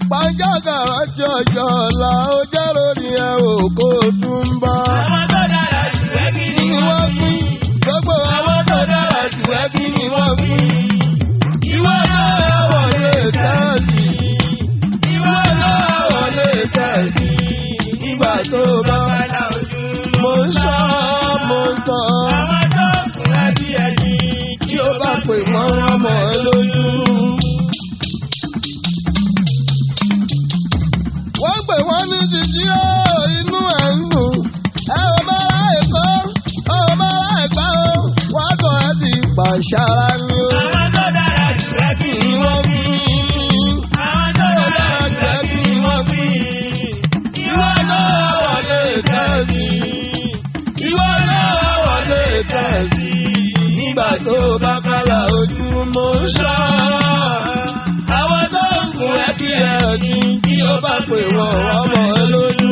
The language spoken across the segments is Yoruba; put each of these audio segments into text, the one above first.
pàjágà rántí ọjọ́ ọ̀la ó jẹ́ lórí ẹ ò kó tún ń bọ̀. Àwọn tó dára jù ẹ́ kí ni ni wọ́n pín gbogbo àwọn tó dára jù ẹ́ kí ni wọ́n pín. ìwọ náà wọlé tẹ́ẹ̀sì. ìwọ náà wọlé tẹ́ẹ̀sì. nígbà tó bá Bàbá ojú. mo ń sọ mo ń tọ́. Àwọn tó kùn ẹbí ẹni. tí ó bá pè mọ́ wọn mọ́ ẹ lójú. wọ́n pè wọ́n ní títí ó inú ẹ̀ ń dùn. ẹ ò máa láì kọ́ ọ máa láì pa ó. wọ́n kọ́ ẹ ti pàṣára ni ó. Àwọn tó dára jù ẹ́ kí ni wọ́n fi. Àwọn tó dára jù ẹ́ kí ni wọ́n fi. Ìwọ náà wọlé tẹ́sí. Ìwọ náà wọlé tẹ́sí. Nígbà tó bá kálá ojú mo ń sọ. Àwọn tó ń gun ẹbí ẹ̀ ní kí ó bá pè wọ́n ọmọ ẹ lójú.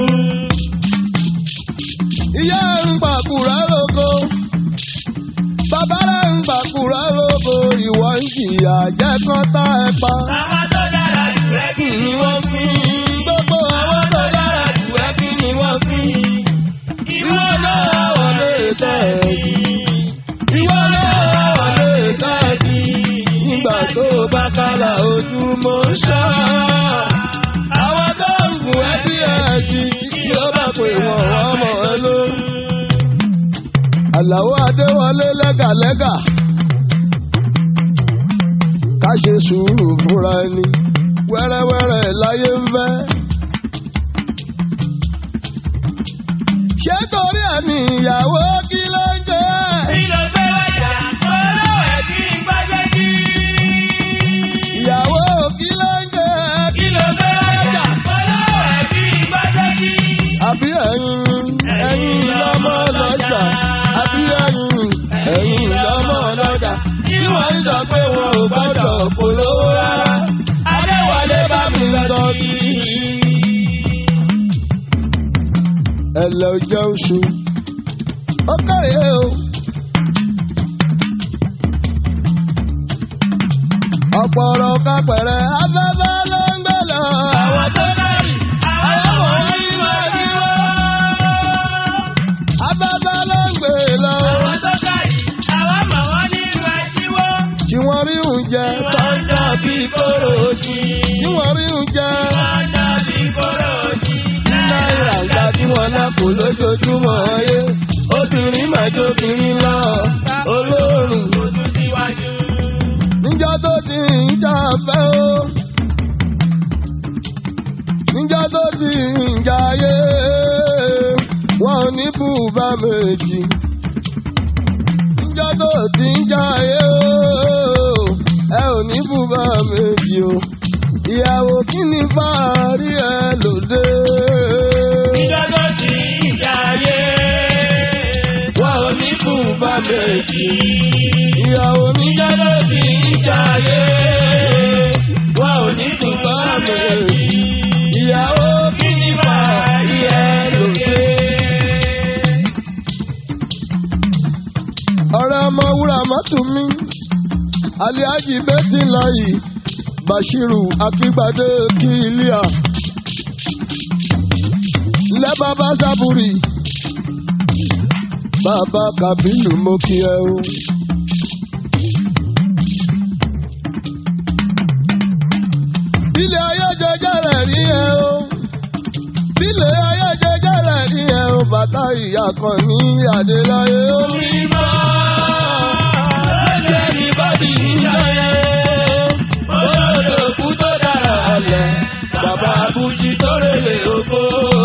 Ìyá ń gbàkúrẹ́ lóko. Bàbá rẹ̀ ń gbàkúrẹ́ lóko. Ìwọ ń jìyà jẹ́ kán tá ẹ pa. Àwọn tó dára jù ẹ́ kí ni wọ́n fi. Gbogbo àwọn tó dára jù ẹ́ kí ni wọ́n fi. Ìwọ náà wọlé tẹ́ẹ̀sì. Ìwọ náà wọlé tẹ́ẹ̀sì. Nígbà tó bá kálá ojú mo ń sọ. Àwọn tó ń gùn ẹbí ẹ̀sì tí ó bá pè wọ́n wọ́n mọ̀ ẹ́ lórí. Àlàó Adéwọlé lẹ́gàlẹ́gà. Ká ṣe sùúrù fúnra ẹni. Wẹ́rẹ́wẹ́rẹ́ láyé ń fẹ́. ṣé torí ẹ̀mí ìyàwó kí ló ń jẹ́? Kí ló fẹ́ wájà? Olówó ẹ̀ kí n gbájẹ́ kí. ìyàwó kí ló ń jẹ́? Kí ló fẹ́ wájà? Olówó ẹ̀ kí n gbájẹ́ kí. àbí ẹ̀yin ẹ̀yin lọ́mọ lọ́jà àbí ẹ̀yin ẹ̀yin lọ́mọ lọ́jà tí wọ́n ń sọ pé wọn ò gbọ́dọ̀ polówó rárá. Adéwọlé bá mi lọ sí i. ẹ̀lẹ́ ò jẹ́ oṣù ó kéré o. ọ̀pọ̀ ọ̀rọ̀ kápẹ̀rẹ̀ afẹ́fẹ́ ló ń gbé lọ. Àwọn tó dárí, àwọn ọmọ yìí wá ní wá. afẹ́fẹ́ ló ń gbé lọ. Àwọn tó dárí, àwọn ọmọ wọn ní wá sí wọ́. tí wọ́n rí oúnjẹ Wọ́n dàbí kóró sí. tí wọ́n rí oúnjẹ Wọ́n dàbí kóró sí. ní náírà ìgbà tí wọ́n náà kò lójoojúmọ́ ayé. obìnrin máa jóbìnrin lọ olóòrùn Ojú síwájú. níjọ́ tó ti ń jà fẹ́ o. níjọ́ tó ti ń jayé wọn ò ní bùbá méjì. níjọ́ tó ti ń jayé o ẹ ò ní bùbá méjì o. ìyàwó kí ni fàárí ẹ lòdì. Ìjọ tó ti ń jayé. wọn ò ní bùbá méjì. ìyàwó níjọ́ tó ti ń jayé wọn ò ní bùbá méjì. ìyàwó kí ni fàárí ẹ lòdì. ọ̀rẹ́ ọmọ wúrà mọ́tò mi aliaji bẹ́tì láyì bashiru akígbadé kílíà ńlẹ́ bàbá sábúrì bàbá kàbínú mo kí ẹ o. ilé ayé jẹjẹrẹ rí ẹ o ilé ayé jẹjẹrẹ rí ẹ o bàtà ìyá kan ní adéláyé o. Mímọ́ lọ́jọ́ ní bọ́dì ìjọyẹ. Olódò kú tó dára lẹ̀. Bàbá Bùjí tó rèlè oko.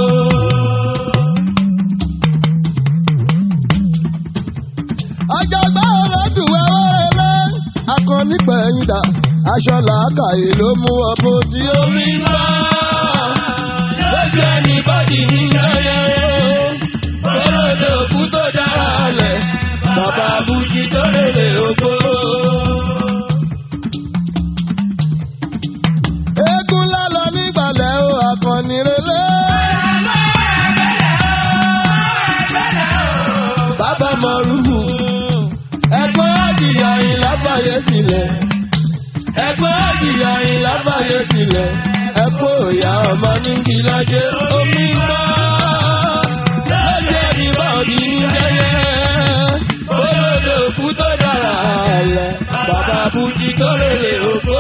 àjàgbá ọlọ́dún wẹ́wẹ́rẹ́ akọni pẹ̀yìndà aṣọ làákàyè ló mú ọ bó tí ó rí. Mímọ́ lọ́jọ́ ní bọ́dì ìjọyẹ. Olódò kú tó dára lẹ̀. Bàbá Bùjí tó rèlè oko. eégún lálọ nígbàlẹ̀ o akọni relé. bàbá mọ̀rúhù ẹ̀gbọ́n àdìyà yìí lábàáyé sílẹ̀. ẹ̀gbọ́n àdìyà yìí lábàáyé sílẹ̀. ẹ̀kọ́ ní ìlàjẹ omi gbọ́. Lọ́jọ́ ìbọ̀dì ní jẹ́yẹ. Olódò òkú tó dára lẹ̀. Bàbá Bùjí tó lè òkú.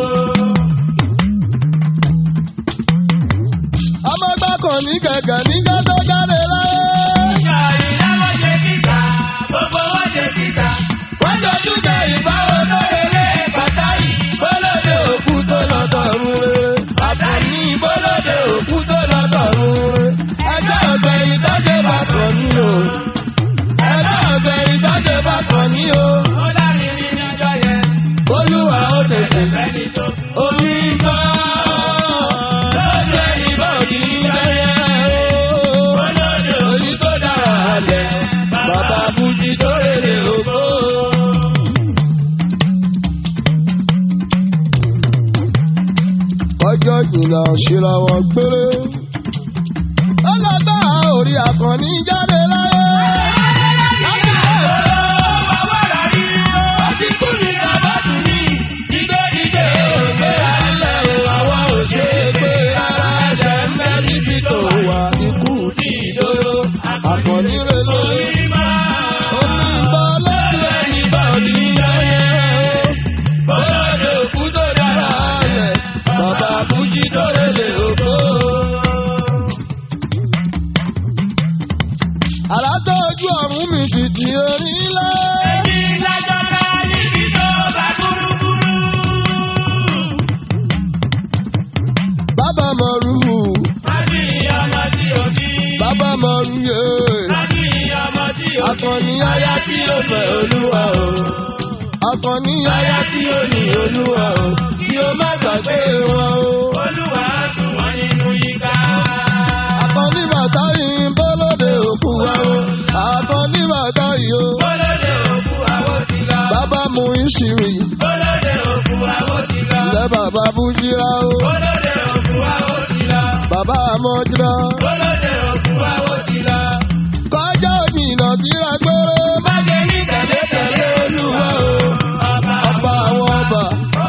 Ọmọ gbàkàn ní gẹ̀gẹ̀ nígbà tó jáde láyé. Ìjà ìyá wọ́n ṣe kíta, gbogbo wọ́n ṣe kíta. Wọ́n jọ túnjẹ ìbáwọ̀ lórí ilé pàtàkì. Bọ́lọ́dẹ òkú tó lọ tọ̀run rere. Àbẹ̀ní bọ́lọ́dẹ òkú tó lọ tọ̀run rere. Ẹjọ́ ọ̀gbẹ́ ìtọ́jú bá kàn ní o. Ẹjọ́ ọ̀gbẹ́ ìtọ́jú bá kàn ní o. Ó lárin rí ní ọjọ́ yẹn. Olúwa ó tètè Ẹni tó kú. omi gbọ́. Lọ́jọ́ ìbọ̀dì ń bẹ̀rẹ̀ o. Olódò Orí tó dára lẹ̀. Bàbá Bùjí tó rèlè ògbó. ọjọ́ ìjìnlẹ̀ òṣìlá wọn gbére. ọlọ́gbà orí àkànní jáde láyé. Àkànní rẹ̀ lórí. Omi ìbọn lójú ẹni bá òní yáyẹ o. Bọ́lọ́dẹ òkú tó dára lẹ̀. Bàbá Bùjí tó rẹ̀lẹ̀ òkú. Àrá tó ojú ọ̀run mi tìtì orí ńlá. Bàbá Mọ̀rú. Bàbá Mọ̀rú yé. Akọni aya tí ó fẹ́ olúwa o. Akọni aya tí ó ní olúwa o. Kí o má gbàgbé wọn o. Akọni bàtà yìí ń bọ́lọ́dẹ òkú wa o. Akọni bàtà yìí o. Bàbá mu ìṣìrì. Ilẹ̀ bàbá Bújírá o. Bàbá Amọ́jírá. Kọjá òní ìnàkíra gbére. Má jẹ́ ní tẹ̀lé tẹ̀lé olúwa o. Ọba àwọn ọba.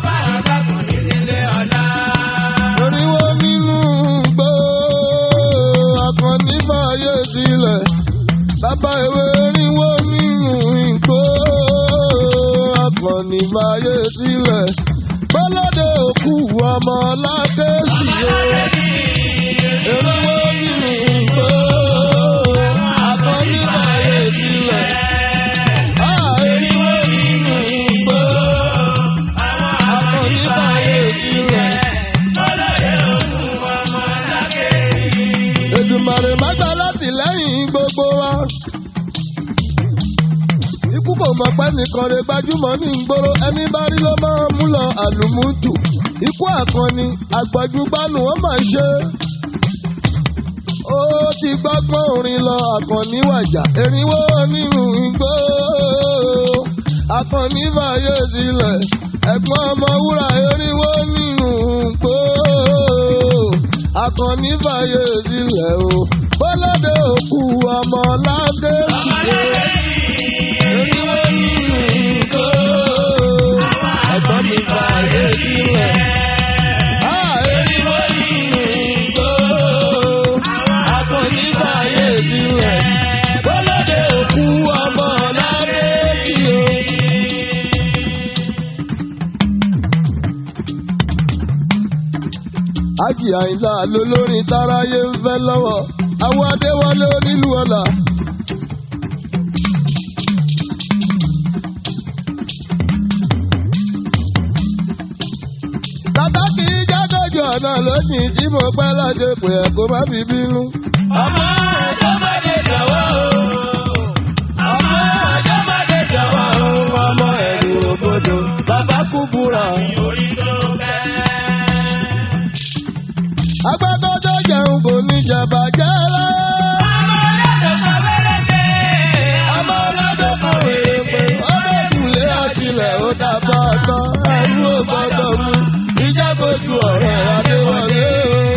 Oríwó nínú gbó. Akọni fàyè sílẹ̀. Bàbá ìwé oríwó nínú igbó. Akọni fàyè sílẹ̀. Bọ́lọ́dẹ òkú ọmọ ládé sí o. Oríwó nínú igbó. Akọni fàyè sílẹ̀. Ah, oríwó nínú igbó. Akọni fàyè sílẹ̀. Èdùmàrè má gbà láti lẹ́yìn gbogbo wa. Ikú kò mọ̀ pé nìkan rẹ̀ gbajúmọ̀ ní ìgboro ẹni bá rí ló máa mú lọ àlùmújù. Ikú àkànni àgbàjúgbánu wọ́n máa ṣe. Ó ti gbọ́gbọ́n orin lọ àkànní wàjà erinwó nínú igbó. Àkànní fàyè sílẹ̀ ẹ̀gbọ́n ọmọ wúrà erinwó nínú igbó. Àkànní fàyè sílẹ̀ o. Bọ́lọ́dẹ òkú ọmọ ládé sílẹ̀. Erinwó nínú igbó. Ẹ̀gbọ́n mi fàyè sílẹ̀. Ah, erinwó nínú igbó. Àkànní fàyè sílẹ̀. Bọ́lọ́dẹ òkú ọmọ ládé sílẹ̀. Ájì Àyìnlá lolórin táráyé ń fẹ́ lọ́wọ́. Àwọn Adéwálé onílù ọ̀la. Tàtà kì í jágòjò ọ̀nà lónìí tí mo pẹ́ lọ́jọ́ pé ẹ̀ kó má fi bínú. Ọmọ ọjọ́ máa dé jọ̀wọ́ o. Ọmọ ọjọ́ máa dé jọ̀wọ́ o. Ọmọ ẹ̀rù òbodò, bàbá kú búra. Orí tó fẹ́. Agbẹ́kọ̀ tó jẹun kò ní jẹ̀bà jẹ́ láyé. Ọmọ ọlọ́dọ̀ kan wèrè pé. Ọmọ ọlọ́dọ̀ kan wèrè pé. Ó dé kùlé ọ̀tìlẹ̀ ó dàbọ̀ ọ̀tọ̀. Ẹ̀rú ò gbọ́dọ̀ mú. Ìjábọ̀jú ọ̀rẹ́ Adéwọlé.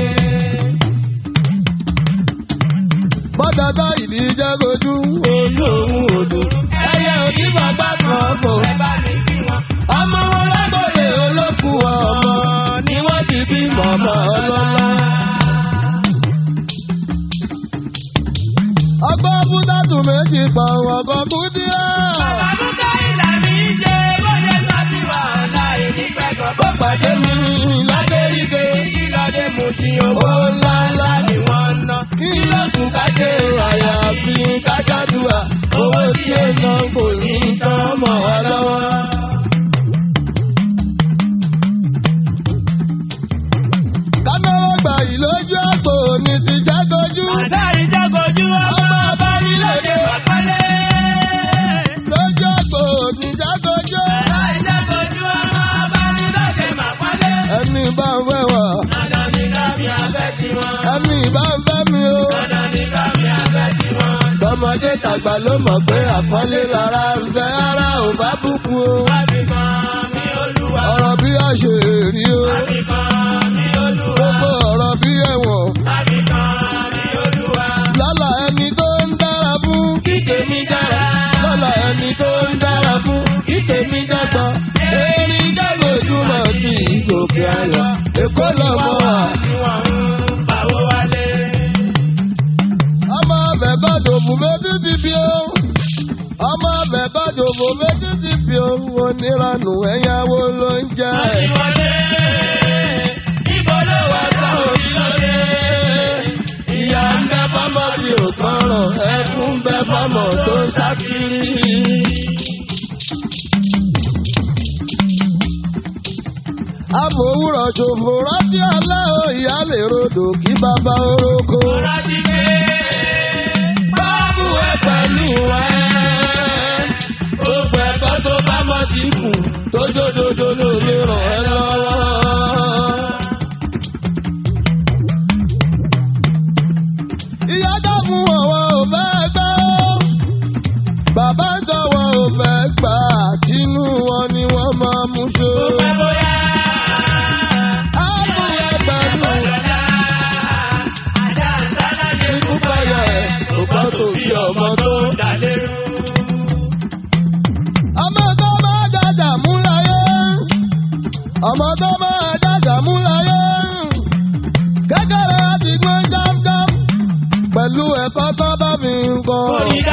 Bọ́dàdá ìdí ìjágojú. Olú òun odò. Ẹyẹ òní bàbá kan kò. Ẹ bá mi kí wọn. Ọmọ wọn lágbóde olókùn ọmọ ni wọ́n ti bí mọ̀mọ́ ọlọ́lá. pa ọkọ̀ kú díẹ̀. Ó pàdé mi ládéríge. Owó ńlá ńlá ni wọ́n ná. Kí ló kù kájé àyàfi kájádùá? Owó tí ó ná kò ní tán mọ́ wa lọ́wọ́. Kánáwó gbà yìí lójú àpò ní ti jágojú. Ọmọ ọba nílòdè lójú àpò ní jágojú. Ẹni bá ń fẹ́ wà, ẹni bá ń fẹ́ mi o. Tọmọdé tàgbà ló mọ̀ pé àpọ́nlé lára ń fẹ́ ara ò bá bùkù o. Ọ̀rọ̀ bí a ṣe rí o. Gbogbo ọ̀rọ̀ bí ẹ̀wọ̀n. Lọ́la ẹni tó ń dára fún kí tèmi dára. Lọ́la ẹni tó ń dára fún kí tèmi dàgbà. Erin jágojúmọ̀ sí ìgòkè àyà. Èkó lọ́mọ wa. Ọmọ ọbẹ̀ bá dòbò méjì ti fi o. Ọmọ ọbẹ̀ bá dòbò méjì ti fi o. Oníranù ẹ̀yáwó ló ń jẹ́. Ìyá ń bẹ fọ́mọ tí ò kọ́rọ̀, ẹkún bẹ fọ́mọ tó ń sá kiri. Amòwúrọ̀ ṣòfò rántí alẹ́ o, ìyá lè rodò kí bàbá orókó. Báàbù ẹ pẹ̀lú ẹ. Gbogbo ẹ̀kọ́ tó bá mọ̀ sí kù, tó jódodo ló lè ràn ẹ́ lọ́wọ́. Ìyá dá fún ọ̀wọ́ ò fẹ́ gbọ́. Bàbá ń sọ̀wọ́ ò fẹ́ gbà. Tinú wọn ni wọ́n máa mú ṣó. Áàbù ẹ pẹ̀lú ikú pẹ̀yọ̀ ẹ̀. Òkọ́ tó bí ọmọ tó. Ọmọ tó máa dàgbà mú láyé. Ọmọ tó máa dàgbà mú láyé. Kékeré àti gbọ́n jámjám. Pẹ̀lú ẹ̀kọ́ tó bá mi ń kọ́.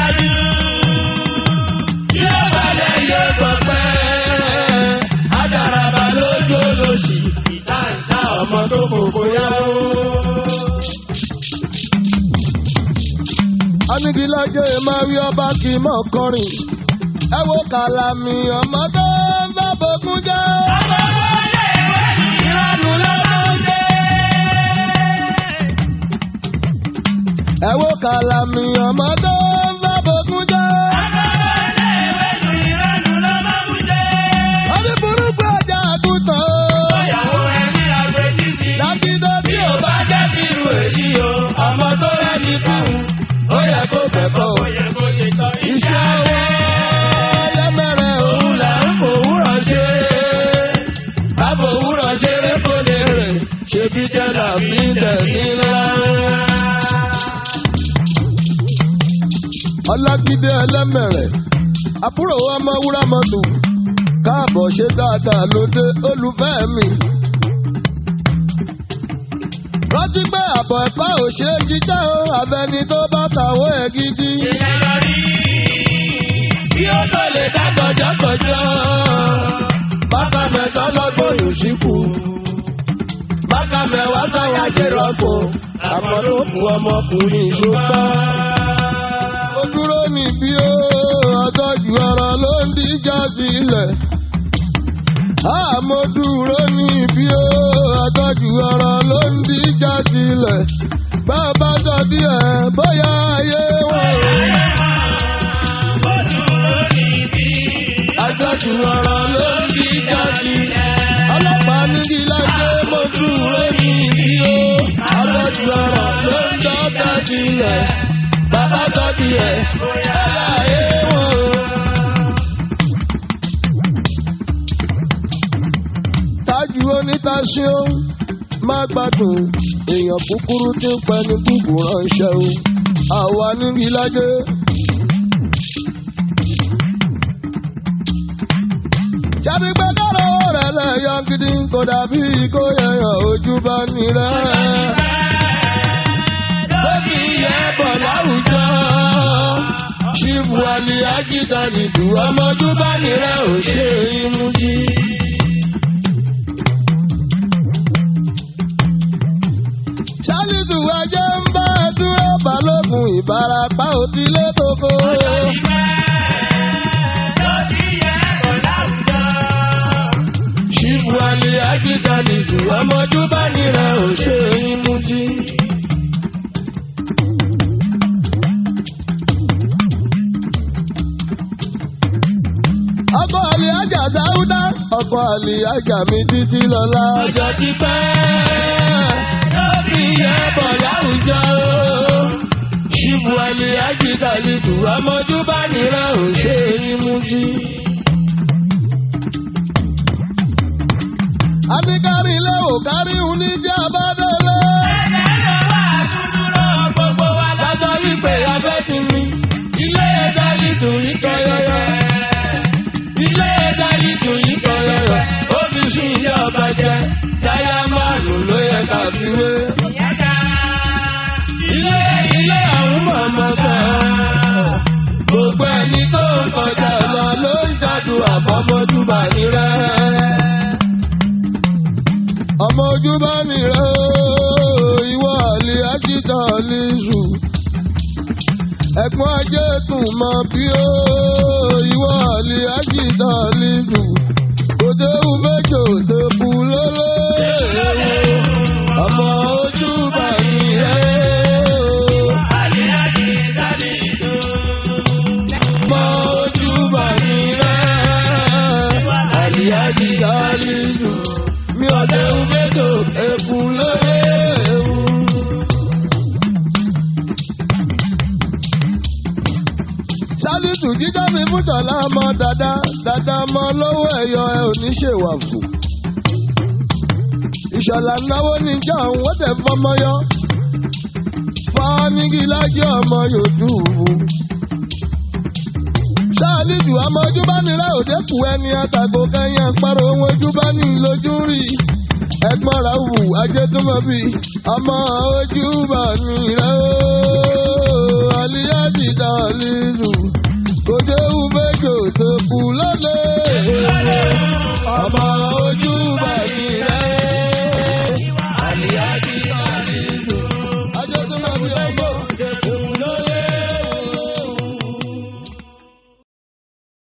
Adaraba lójú olóṣì, ìtàǹtà ọmọ tó kòkó yáwó. Anigilájẹ́ máa rí ọba kì í mọ̀ kọrin. Ẹ wo kàlàmì ọmọ tó ń bá bókun jẹ́. Ìranù ló máa ń jẹ́. Ẹ wo kàlàmì ọmọ tó ń bá bókun jẹ́. Orí burúkú ọjà àgùntàn o. Dákídọ́ tí ò bá jẹ́ kí irú èyí o. Ọmọ tó rẹ́ni fún un, ó yẹ kó kẹ́kọ̀ọ́. Iṣẹ́ ọwọ́ lẹ́mẹ̀rẹ̀ òun là ń fòwúrọ̀ ṣe. Bábò òwúrọ̀ ṣeré kó lè rè, ṣebí jẹ́ làbí tẹ̀sí ńlá. Ọlágídé ẹlẹ́mẹ̀rẹ̀, àbúrò ọmọ wúrà mọ́tò, káàbọ̀ ṣe dáadáa lóde olùfẹ́ mi. Rántí pé àbọ̀ ẹ̀fá ò ṣe é jíjẹ́ o, àbẹni tó bá kàwé ẹ̀ gidi. Bí ó tó lè dá gọjọ́gọjọ́, bákan mẹ́tọ́ lọ́gbọ̀n yóò ṣíkù. Bákan mẹ́wàá káwá ṣe rọ́pò, àmọ́ ló fún ọmọkùnrin ṣùgbọ́n. Ó dúró níbí ó, ọ̀tọ́jú ọ̀rọ̀ ló ń díjà sílẹ̀. Àmọ́ dúró níbí ó, ọ̀tọ́jú ọ̀rọ̀ ló ń díjà sílẹ̀. Bàbá sọ díẹ̀ bóyá ayé wọn. Àjọjù ọ̀rọ̀ ló ń díjà sílẹ̀. Ọlọ́pàá ní kí lájẹ́ mo dúró níbí ó. Àjọjù ọ̀rọ̀ ló ń dọ́ta sílẹ̀. Bàbá sọ díẹ̀ bóyá ayé wọn. Tájú onítaṣí ó má gbádùn èèyàn kúkúrú tí ń pẹ́ ní gbùgbù ránṣẹ́ o. Àwa níbi lájẹ́. Ṣẹ́bí pé kọ́rọ̀ rẹ̀ lẹ́yọ gidi kò dàbí kó yẹyàn ojú bá ní rẹ̀. Bébí yẹ bọ̀ láwùjọ. ṣíbu àlè àjìdá nìdú ọmọdún bá nìrẹ ò ṣe imú jí. ṣálídù ẹjẹ ń bá ẹ dúró balógun ìbarapá òtílé tókó. ṣíbu àlè àjìdá nìdú ọmọdún bá nìrẹ ò ṣe imú jí. ọkọ àlè ajá dáúdá ọkọ àlè ajá mi títí lọlá. ọjọ́ ti pẹ́ ló fi yẹ bọ̀ láwùjọ o. ṣíbu àlè ajíta lìdù ọmọdún bá nira ò ṣe é mú jí. àbíkárí ilé ò kárí òun ní jẹ́ abádọ́lé. Lájọ́ wípé abẹ́ ti mi, ilé ẹ̀dá lìdù yìí kọ́ yọ́yọ́ ilé dájú tó yí kan lọ́rọ̀ ó fi sún ilé ọba jẹ táyà márùn ló yẹ ká fi wé. ilé ilé àwọn mọ̀mọ́ kan gbogbo ẹni tó ń kọjá lọ ló ń jádù àbọ̀mọ́júbà nírẹ́. ọmọ ojúbà nírẹ́ ìwọ àlè ájídà lè sùn ẹ̀gbọ́n ajé tún mọ bí ó ìwọ àlè àjìdá lílù òde ùmẹ́jọ tó kú lélẹ̀ ọmọ ojú bàmí rẹ̀ ọmọ ojú bàmí rẹ̀ àlè àjìdá lílù mi òde ùmẹ́jọ tó kú lélẹ̀. sálítù jíjá mi fún tọ̀lá ọmọ dada dada ọmọ lọ́wọ́ ẹ̀yọ ẹ ò ní ṣèwà fún. ìṣọ̀lá náwó níjà òun ó tẹ̀ fọmọ yọ. fọ́nìgì lájẹ́ ọmọ yòódù. sálítù ọmọ ojúbánirá òde kù ẹni àtàgò kẹyìn àparò ohun ojúbání lójú rí. ẹ̀gbọ́n ra wù ajẹ́túmọ̀bí ọmọ ojúbánirá ooo àlíyájì dàlílù kò dé ùmẹ́jọ tó kù lọ́lẹ̀. ọmọ ojú